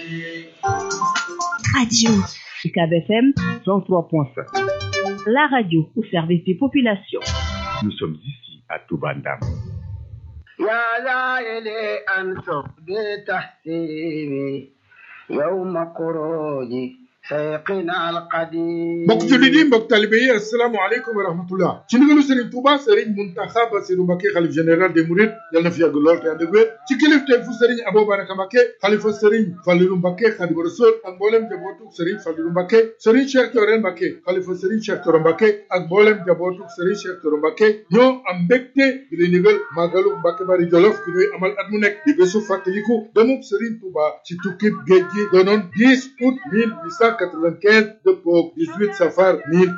Radio UCAB FM 103.5. La radio au service des populations. Nous sommes ici à Toubandam. يا لائلي أنصب بتحسيبي يوم خروجي سيقنا القديم mbokk jullit yi mbokk talibe yi asalaamaaleykum wa rahmatullah ci ndigalu Serigne Touba Serigne Mountakha Bassirou Mbacké xalif général des Mourides yal na fi yàgg lool te ànd ak wér ci kilifteef fu Serigne Abou Baraka Mbacké xalifa Serigne Fallilou Mbacké Khadimu Rasul ak mboolem jabootu Serigne Fallilou Mbacké Serigne Cheikh Thioro Mbacké xalifa Serigne Cheikh Thioro Mbacké ak mboolem jabootu Serigne Cheikh Thioro Mbacké ñoo am mbégte di lay ndigal màggalu Mbacké Bari Jolof bi ñuy amal at mu nekk di bésu fàttaliku demub Serigne Touba ci tukkib géej gi doonoon 10 août 1895 dëppoo 18 safar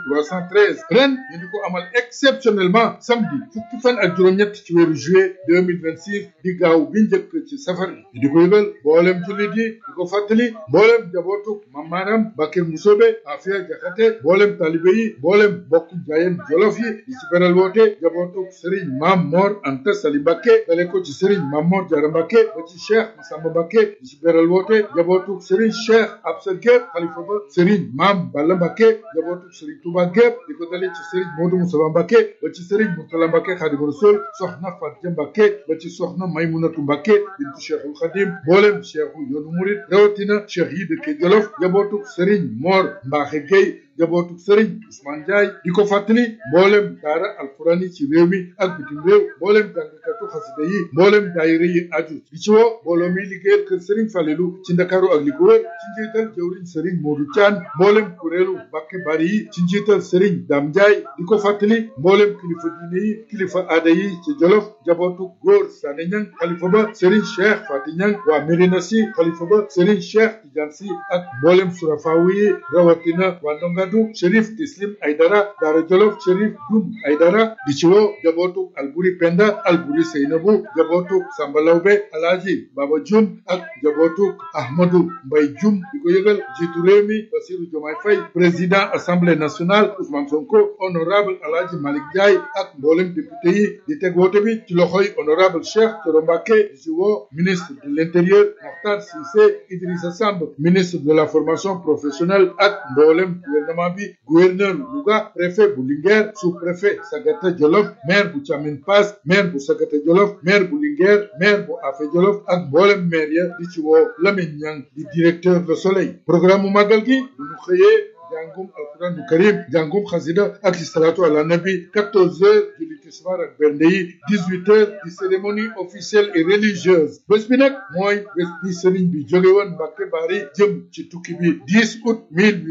1313 ren ñu di ko amal exceptionnellement samedi fukki fan ak juróom-ñett ci weeru juillet 2026 di gaaw bi njëkk ci safar bi ñu di ko yëgal mboolem jullit yi di ko fàttali mboolem jabootu mamaaram Bakir Musobe Afia Jaxate mboolem talibe yi mboolem bokk jaayeen jolof yi di ci beral woote jabootu Serigne Mam Mor Anta Sali Mbacké dale ko ci Serigne Mam Mor Jara Mbacké ba ci Cheikh Massamba Mbacké di ci beral woote jabootu Serigne Cheikh Absa Gueye xalifa ba Serigne Mam Balla Mbacké jabootu Serigne Touba gépp di ko dalee ci Serigne Modou Moussa Mbacké ba ci Serigne Mourtala Mbacké Khadimu Rasul soxna Fatia Mbacké ba ci soxna Maymunatu Mbacké bintu Cheikhul Khadim mboolem Cheikhu yoonu murid rawatina Cheikh yi dëkke Jolof jabootu Serigne Mor Mbaxe Gueye jabootu Serigne Ousmane Ndiaye di ko fàttali mboolem daara alquran yi ci réew mi ak bitim réew mboolem jàngkatu xasida yi mboolem daayira yi aju di ci woo mbooloo mi liggéeyal kër Serigne Falelu ci Ndakaaru ak li ko wër ci njiital jëwriñ Serigne Modou Thian mboolem kuréelu Mbacké Bari yi ci njiital Serigne Dame Ndiaye di ko fàttali mboolem kilifa diine yi kilifa aada yi ci Jolof jabootu góor Sané Niang xalifa ba Serigne Cheikh Fati Niang waa Médina Sy xalifa ba Serigne Cheikh Tidiane Sy ak mboolem surafawu yi rawatina waa Ndongadu Chérif Tislim Aydara Daara Jolof Chérif Dum Aydara di ci woo jabootu Alburi Penda Alburi Seynabu jabootu Samba Lawbe Alaaji Baba Jum ak jabootu Ahmadou Mbay Jum di ko yëgal jiitu réew mi Bassirou Diomaye Faye président assemblée nationale Ousmane Sonko honorable Alaaji Malick Ndiaye ak mboolem député yi di teg woote bi ci loxoy honorable Cheikh Thioro Mbacké di ci woo ministre de l'intérieur Mokhtar Cissé Idrissa Samb ministre de la formation professionnelle ak mboolem gouvernement bi gouverneur Louga préfet bu Linguère sous-préfet Sagata Jolof maire bu Thiamine Pass maire bu Sagata Jolof maire bu Linguère maire bu Afé Jolof ak mboolem maire ya di ci woo Lamine Niang di directeur Le Soleil programme mu màggal gi bu ñu xëyee jàngum alquranu karim jàngum xasida ak salatu ala nabi 14 heures julli tisbaar ak bernde yi 18 heures di cérémonie officielle et religieuse bés bi nag mooy bés bi sëriñ bi jóge woon Mbacké Bari jëm ci tukki bi 10 août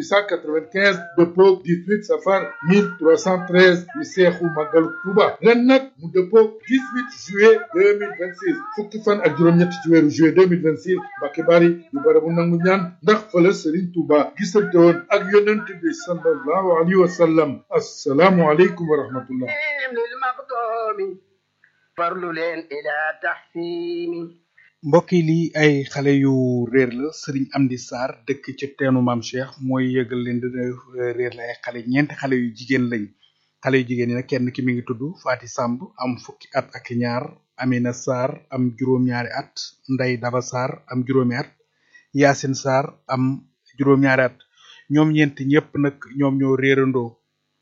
1895 dëppoog 18 safar 1313 di seexu màggalu Tuuba ren nag mu dëppoog 18 juillet 2026 fukki fan ak juróom-ñett ci weeru juillet 2026 Mbacké Bari di barabu nangu ñaan ndax fa la sëriñ Tuuba gisante woon ak yonent bi sallallahu alayhi wa sallam assalaamu aleykum wa rahmatullah للمقدوم فرل لين إلى تحسيني mbokk yi lii ay xale yu réer la Serigne Amdi Sarr dëkk ci teenu maam Cheikh mooy yëgal leen dina réer la ay xale ñeenti xale yu jigéen lañ xale yu jigéen yi nag kenn ki mi ngi tudd Faati Samb am fukki at ak ñaar Amina Sarr am juróom-ñaari at Ndey Daba Sarr am juróomi at Yaasin Sarr am juróom-ñaari at ñoom ñeent ñëpp nag ñoom ñoo réerandoo